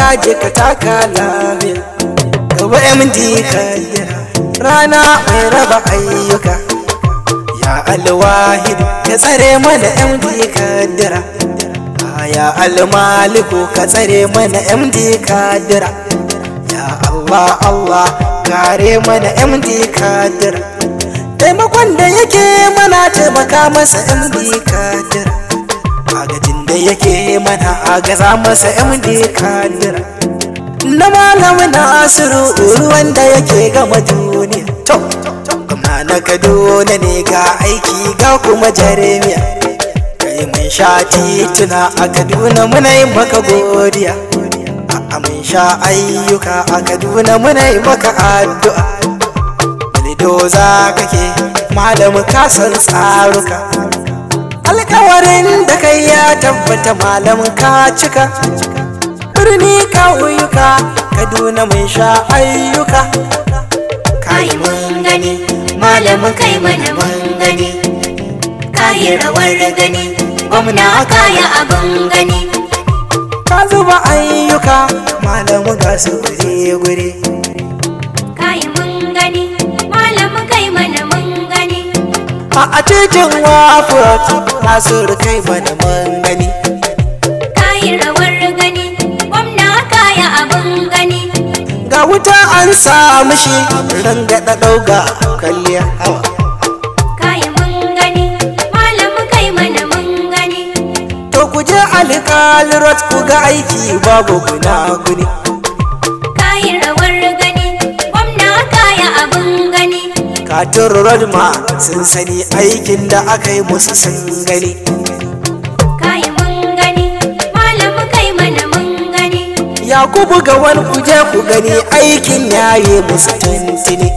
gaji ka taka lafiya gaba md kaddara rana mai raba ayyuka ya alwahid ka tsare mana md kaddara ya almaliku ka tsare mana md kaddara ya allah allah kare mana md kaddara taimakon da yake mana taimaka masa md kaddara agajin da yake mana agaza masa md kaddara na malamin nasiru ruwan da yake gama duniya to gwamna na kaduna ne ga aiki ga kuma jaremiya kai mun sha tituna a kaduna muna yi maka godiya a mun sha ayyuka a kaduna muna yi maka addu'a Lidoza kake malamu kasan tsaruka alkawarin da kai ya tabbata malamin ka cika birni ƙauyuka kaduna mun sha ayyuka kayi mun gani malamin kai mana mun gani kayi rawar gani gwamna kaya abin gani ka zuba ayyuka malamu ga su gure-gure kayi mun gani malamin kai mana mun gani a a titin wafurot nasiru kai mana mun gani kayi rawar gani gwamna kaya abin gani ga wuta an samu shi rangada ɗauga kalliya hawa kayi mun gani malamin kai mana mun gani to ku je alƙalirot ku ga aiki babu guna-guni kayi rawar gani gwamna kaya abin gani katin road ma sun sani aikin da aka yi musu sun gani kayi mun gani malamin kai mana mun gani yakubu ga wani kuje ku gani aikin yayi musu tuntuni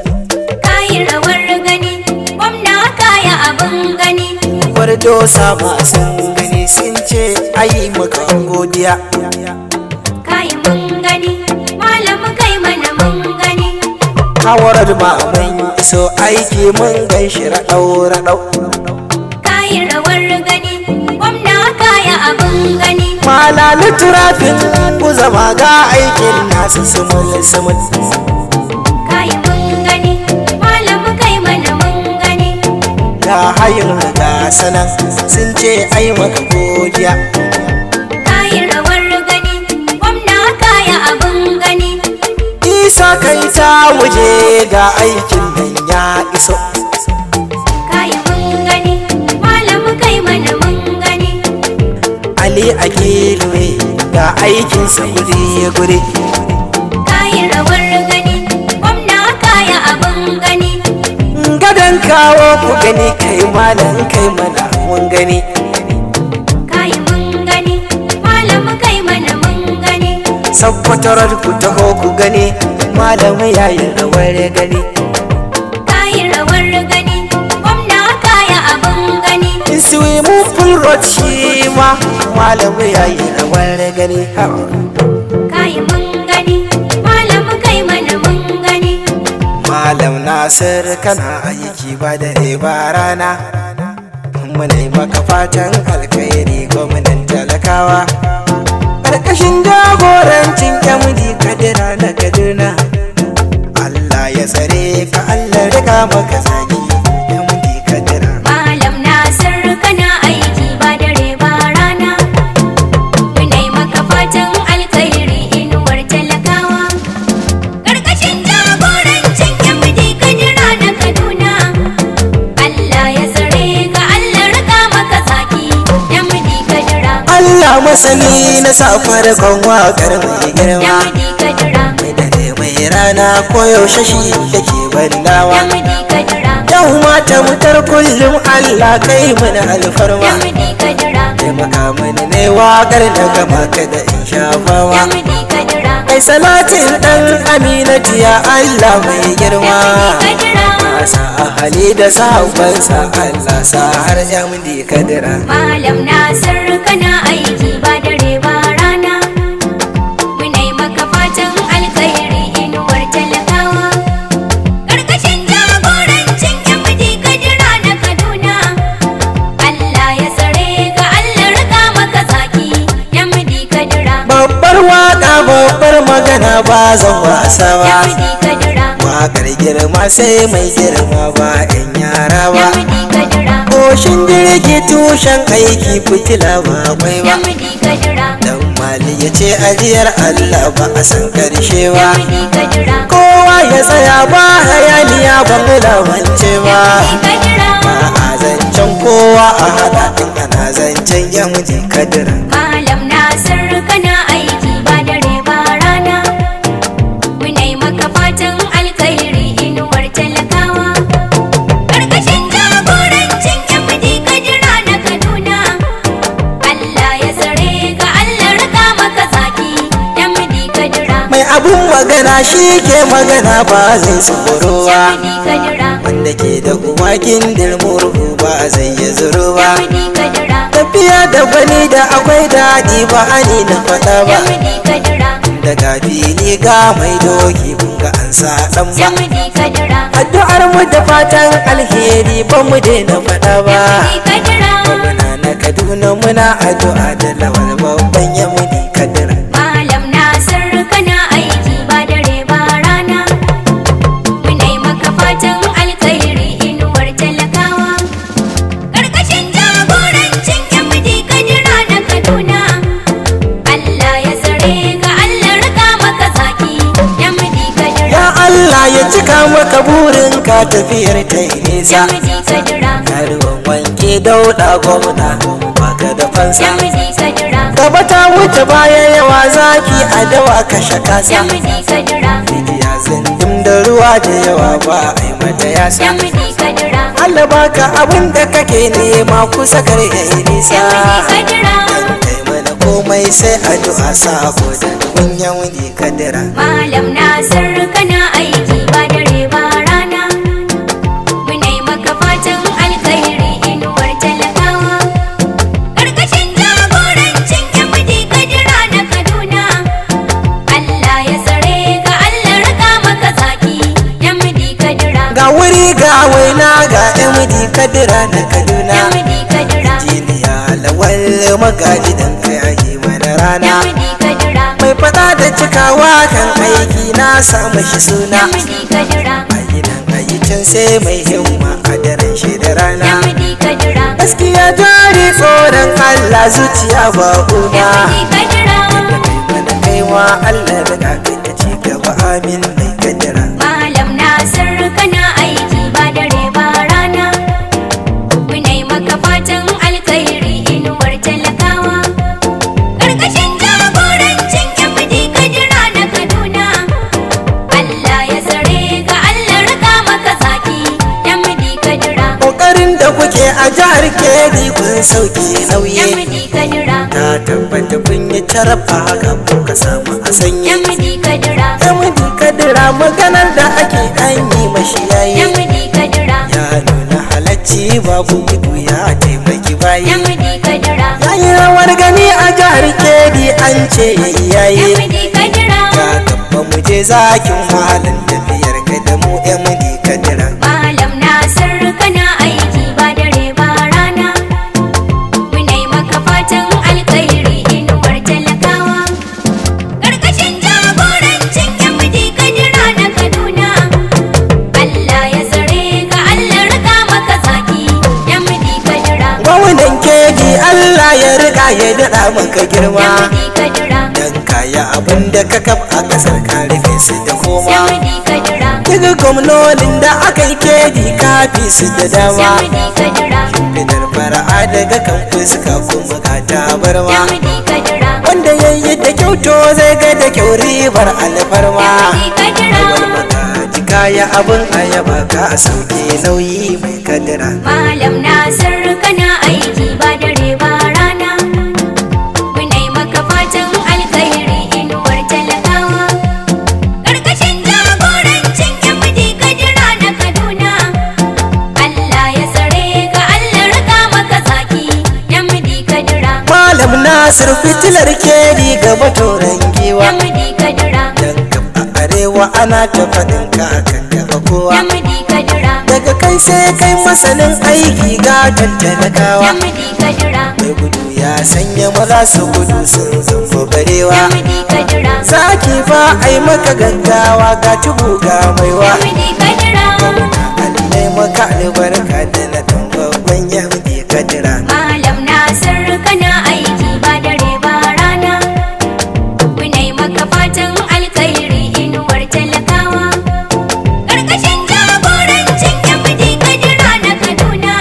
kayi rawar gani gwamna kaya abin gani wardo sama sun gani sun ce ayi maka godiya kayi mun gani malamin kai mana mun gani kawarar ma mun iso aiki mun gan shi raɗau-raɗau kayi rawar gani gwamna kaya abin gani malali turafin ku zama ga aikin nasu sumul-sumul kayi mun gani malamin kai mana mun gani ga hayin ga sanan sun ce ai maka godiya kayi rawar gani gwamna kaya abin gani isa kai ta waje ga aikin nan ya iso kayi mun gani malamin kai mana mun gani ali a gelwe ga aikinsa gure-gure kayi rawar gani gwamna kaya abin gani gadon kawo ku gani kai malam kai mana mun gani kayi mun gani malamin kai mana mun gani sakkwatarar ku taho ku gani malam yayin rawar gani kayi rawar gani gwamna kaya abin gani in mu full road shi ma malam yayin rawar gani ha. kayi mun gani malamin kai mana mun gani malam nasir kana aiki ba da ba rana muna yi maka fatan alkhairi gwamnan talakawa ƙarƙashin jagorancin yamudi kadira na kaduna Allah ya tsare ka Allah riga maka zaki yamudi kadira malam nasir kana aiki ba dare ba rana munai maka fatan alkhairi inuwar talakawa karkashin jagorancin yamdi kadira na kaduna Allah ya tsare ka Allah rika maka zaki yamdi kadira Allah masani na sa farkon waƙar mai girma yamdi kadira mai dare mai rana koyaushe shi yake bandawa yamdi kadira yau mata mutar kullum Allah kai mana alfarma yamdi kadira taimaka mani ne waƙar da gama ka da in shafawa yamdi kadira kai salatin ɗan aminati ya Allah mai girma yamdi kadira sa ahali da sahabbansa Allah sa har jamdi kadira Malam Nasir kana aiki ba dare ba rana Munai maka fatan alkhairi inuwar talakawa Karkashin jagorancin MD Kadira na Kaduna Allah ya tsare ka Allah rika maka zaki MD Kadira babbar waƙa magana ba zan wasa ba Yamudi Kadura Wakar girma sai mai girma ba 'yan yara ba Yamudi Kadura Koshin jirgi tushen aiki fitila ba kwai ba Yamudi Kadura Dan mali ya ce ajiyar Allah ba a san karshe ba Yamudi Kadura Kowa ya tsaya ba hayaniya ba mu lamance ba Yamudi Kadura Ba a zancen kowa a haɗa in ana zancen yamji kadira Malam Nasir kana aiki ba dare ba rana Munai maka fatan alkhairi inuwar talakawa Karkashin jagorancin MD Kadira na Kaduna Allah ya tsare ka Allah rika maka zaki MD Kadira Mai abun magana shi ke magana ba zai tsoro ba MD Kadira Wanda ke da uwa gindin murhu ba zai yi zuru ba MD Kadira Tafiya da gwani da akwai daɗi ba ani na faɗa ba MD Kadira Daga fili ga mai doki kun ga an sa ɗan ba MD Kadira Addu'ar mu da fatan alheri ba mu daina faɗa ba MD Kadira Muna na Kaduna muna addu'a da lawal babban yamuni kadira Malam Nasir kana aiki ba dare ba rana Munai maka fatan alkhairi inuwar talakawa Karkashin jagorancin MD Kadira na Kaduna Allah ya tsare ka Allah rika maka zaki MD Kadira Ya Allah ya cika maka burinka tafiyar ta yi nisa MD Kadira Karuwan wanke dauɗa gwamna baka da fansa MD Kadira Gaba ta wuce baya yawa zaki a dawa kashe kasa MD Kadira Rijiya zindim da ruwa da yawa ba a yi mata yasa MD Kadira Allah baka abin da kake nema kusa kar ya yi nisa MD Kadira Dan kai mana komai sai addu'a sabo da dubin yawuni kadira Malam Nasir kana aiki ba dare ba rana Munai maka fatan alkhairi inuwar talakawa Karkashin jagorancin MD Kadira na Kaduna Allah ya tsare ka Allah rika maka zaki MD Kadira Ga wuri ga waina ga MD kadira na Kaduna MD Kadira Jiniya lawal magaji dan kai ayi mana rana MD Kadira Mai fada da cikawa kan aiki na samu shi suna MD Kadira Ayi nan ayi can sai mai himma a daren shi da rana MD Kadira Gaskiya jari tsoron Allah zuciya ba una MD Kadira Da kai mana kaiwa Allah da kafin da ci gaba amin mai kadira Malam Nasir kana aiki ba dare ba rana Munai maka fatan alkhairi inuwar talakawa Karkashin jagorancin MD Kadira na Kaduna Allah ya tsare ka Allah rika maka zaki MD Kadira Kokarin da kuke a jihar Kebbi kun sauke nauyi MD Kadira Ta tabbata kun yi carfa haka kuka samu a sanye MD Kadira Yamudi kadira maganar da ake an yi mashi yayi MD Kadira Ya nuna halacci babu gudu ya taimaki bayi MD Kadira Ya yi rawar gani a jihar Kebbi an ce ya yi yayi MD Kadira Ya gaba mu je zakin wahalan tafiyar ka da mu Yamudi kadira Malam Nasir kana aiki ba dare ba rana Munai maka fatan alkhairi inuwar talakawa Karkashin jagorancin MD Kadira na Kaduna Allah ya tsare ka Allah rika maka zaki MD Kadira Gwamnan Kebbi Allah ya riga ya daɗa maka girma MD Kadira Dan kaya abin da ka kaf a ƙasar ka rufe su da koma MD Kadira Daga gwamnonin da aka yi kedi kafi su da dama MD Kadira Fitar fara'a daga kan fuska kuma ga tabarma MD Kadira Wanda ya yi da kyau to zai ga da kyau ribar alfarma MD Kadira Awal makaji kaya abin ayaba ka sauke nauyi mai kadira Malam Nasir kana aiki ba dare ba rana Munai maka fatan alkhairi inuwar talakawa Karkashin jagorancin MD Kadira na Kaduna Allah ya tsare ka Allah rika maka zaki MD Kadira Malam Nasir fitilar kedi gaba toron giwa MD Kadira Dan kam a arewa ana ta faɗin ka kan gaba kowa MD Kadira Daga kai kai sai kai masanin aiki ga talakawa Namdi kadira mai gudu ya sanya maza su gudu sun zamba barewa Namdi kadira zaki fa ai maka gaggawa ga tubu ga maiwa Namdi kadira allai maka albarka da na dan babban yahudi kadira Malam Nasir kana aiki ba dare ba rana Munai maka fatan alkhairi inuwar talakawa Karkashin jagorancin MD Kadira na Kaduna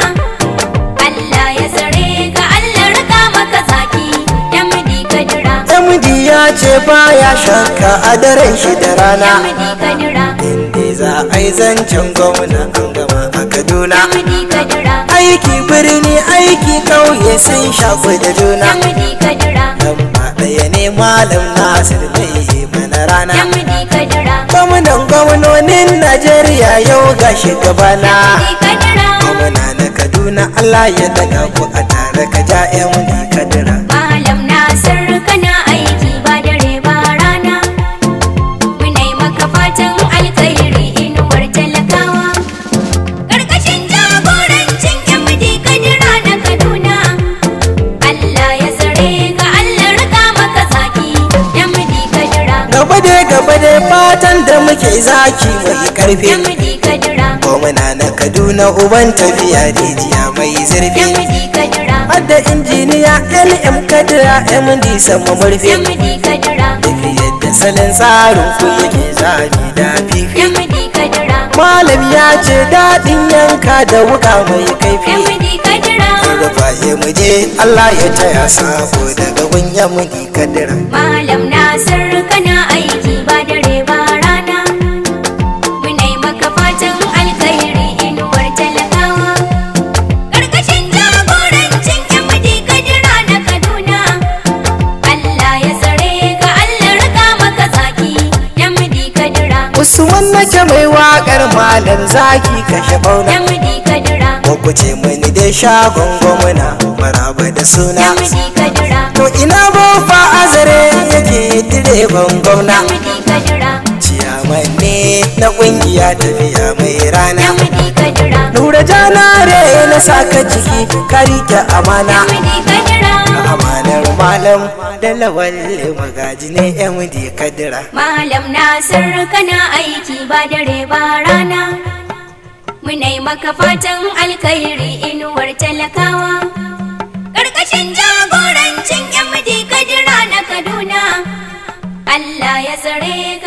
Allah ya tsare ka Allah rika maka zaki MD Kadira MD ya ce baya shakka a daren shi da rana MD Kadira inda za a yi zancen gwamna an gama a kaduna MD Kadira aiki birni aiki kauye sun shafi da juna MD Kadira lamba ɗaya ne malam nasir mai mana rana MD Kadira gwamnan gwamnonin najeriya yau ga shugabana MD Kadira gwamna na kaduna allah ya daga ku a tare ka ja MD kadira Malam Nasir kana aiki ba dare ba rana Munai maka fatan alkhairi inuwar talakawa Karkashin jagorancin MD Kadira na Kaduna Allah ya tsare ka Allah rika maka zaki MD Kadira gaba dai gaba dai fatan da muke zaki mai karfi MD Kadira gwamna na kaduna uban tafiya rijiya mai zurfi MD Kadira hadda injiniya lm kadira md sama murfi MD Kadira tafiyar da salon tsarin ku yake zabi da fifi MD Kadira malam ya ce daɗin yanka da wuka mai kaifi MD Kadira rufa ya muje allah ya taya sabo daga gunyan mudi kadira Malam Nasir kana aiki ba dare ba rana Munai maka fatan alkhairi inuwar talakawa Karkashin jagorancin MD Kadira na Kaduna Allah ya tsare ka Allah rika maka zaki MD Kadira usman nake mai waƙar malam zaki kashe bauna MD Kadira ku ce mani dai shagon gwamna maraba da suna MD Kadira to ina bofa azare yake direban gwamna MD Kadira ciyaman ne na ƙungiya tafiya mai rana MD Kadira Nura janare na saka ciki ka rike amana MD Kadira amanar malam da lawal magaji ne MD kadira Malam Nasir kana aiki ba dare ba rana Munai maka fatan alkhairi inuwar talakawa Karkashin jagorancin MD Kadira na Kaduna Allah ya tsare